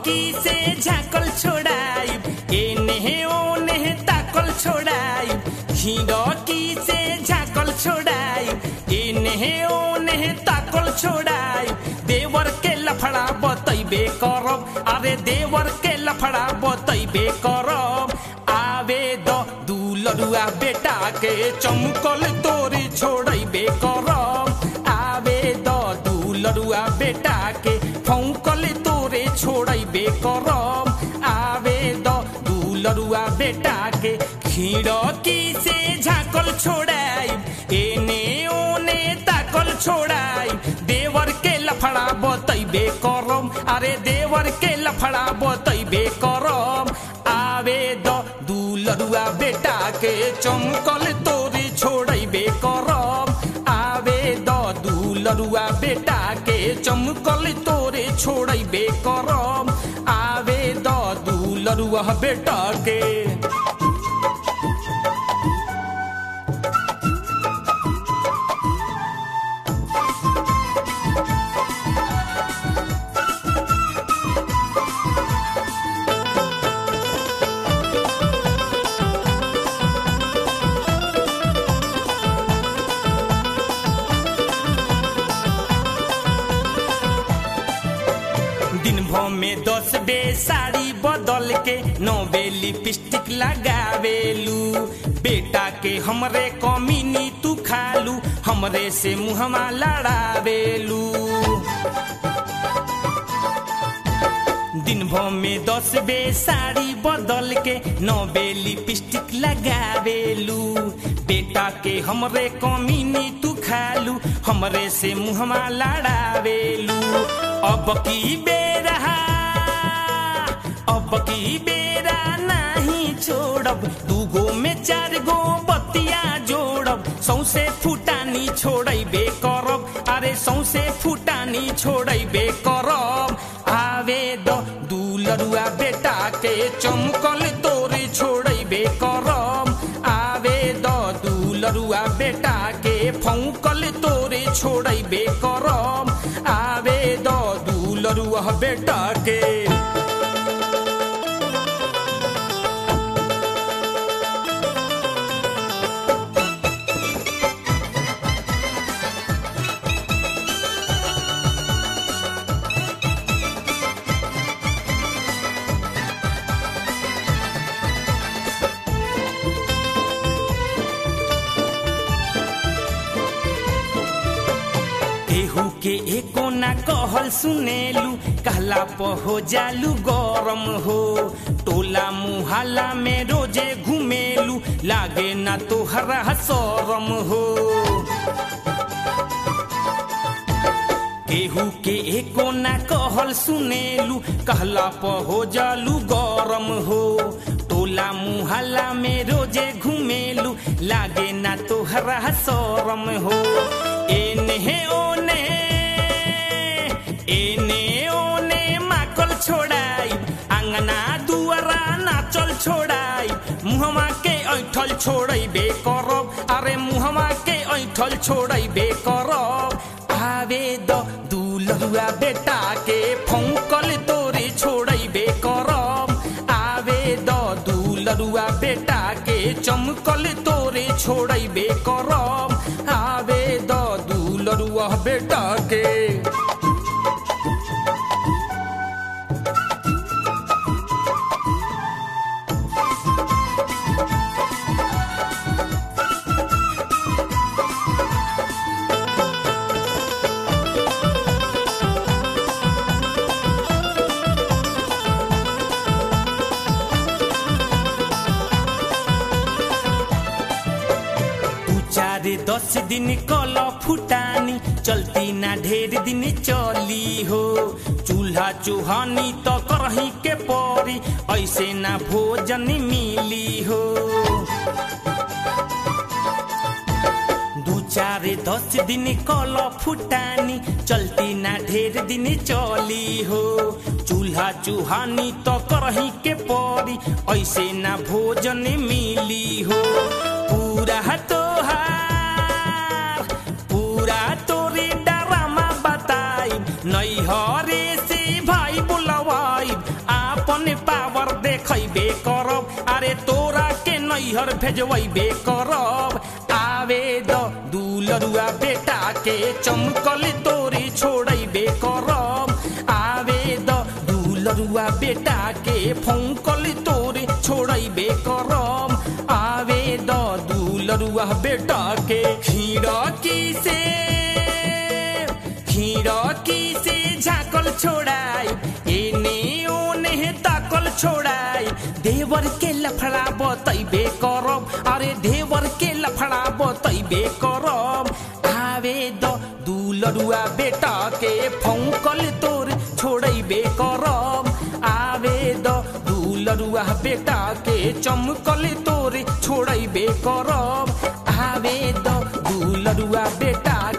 खिड़की से झाकल छोड़ाई एने ओने ताकल छोड़ाई खिड़की से झाकल छोड़ाई एने ओने ताकल छोड़ाई देवर के लफड़ा बतैबे करब अरे देवर के लफड़ा बतैबे करब आवे द दुलरुआ बेटा के चमकल तोरी छोड़ैबे करब आवे द दुलरुआ बेटा के फौकल तोरे छोड़ैबे करब आवे द दुलरुआ बेटा के खिड़की से झाकल छोड़ाई एने ओने ताकल छोड़ाई देवर के लफड़ा बतैबे करब अरे देवर के लफड़ा बतैबे करब आवे द दुलरुआ बेटा के चमकल तोरी छोड़ैबे करब आवे द दुलरुआ बेटा के चमकल तोरे छोड़ैबे करब आवे द दुलरुआ बेटा के दिन भर में दस बे साड़ी बदल के नौ बे लिपस्टिक लगावेलू बेटा के हमरे कमीनी तू खालू हमरे से मुहमा लड़ावेलू दिन भर में दस बे साड़ी बदल के नौ बे लिपस्टिक लगावेलू बेटा के हमरे कमीनी तू खालू हमरे से मुहमा लड़ावेलू अब की बेरा अब की बेरा नहीं छोड़ब दूगो में चार गो बतिया जोड़ब सौसे फुटानी छोड़बे करब अरे सौसे फुटानी छोड़बे करब आवे द दुलरुआ बेटा के चमकल तोरे छोड़बे करब आवे द दुलरुआ बेटा के फौकल तोरे छोड़बे करब आवे द दुलरुआ बेटा के केहू के एको ना कहल सुनेलू कहला प हो जालू गरम हो टोला मुहल्ला में रोजे घुमेलू लागे ना तोहरा शरम हो केहू के एको ना कहल सुनेलू कहला प हो जालू गरम हो टोला मुहल्ला में रोजे घुमेलू लागे ना तोहरा शरम हो एने ओने एने ओने माकल छोड़ाई अंगना दुआरा नाचल छोड़ाई मुहमा के ऐठल छोड़बे करब अरे मुहमा के ऐठल छोड़बे करब आवे द दुलरुआ बेटा के फौकल तोरे छोड़बे करब आवे द दुलरुआ बेटा के चमकल तोरे छोड़बे करब आवे द दुलरुआ बेटा के दू चार दस दिन कल फुटानी चलती ना ढेर दिन चली हो चूल्हा चूहानी तो करही के परी ऐसे ना भोजन मिली हो दू चार दस दिन कल फुटानी चलती ना ढेर दिन चली हो चूल्हा चूहानी तो करही के परी ऐसे ना भोजन मिली हो पूरा तोहार पूरा तोरे डरामा बताई नैहरे से भाई बुलवाई आपन पावर देखैबे करब अरे तोरा के नैहर भेजबे करब आवे द दुलरुआ बेटा के चमकल तोरी छोड़ैबे करब आवे द दुलरुआ बेटा के फौकल तोरी छोड़ैबे करब आवे द दुलरुआ बेटा के खिड़की से खिड़की से झाकल छोड़ाई एने ओने ताकल छोड़ाई देवर के लफड़ा बतैबे करब अरे देवर के लफड़ा बतैबे करब आवे द दुलरुआ बेटा के फौकल तोर छोड़ैबे करब आवे द दुलरुआ बेटा के चमकल तोर छोड़ैबे करब आवे द दुलरुआ बेटा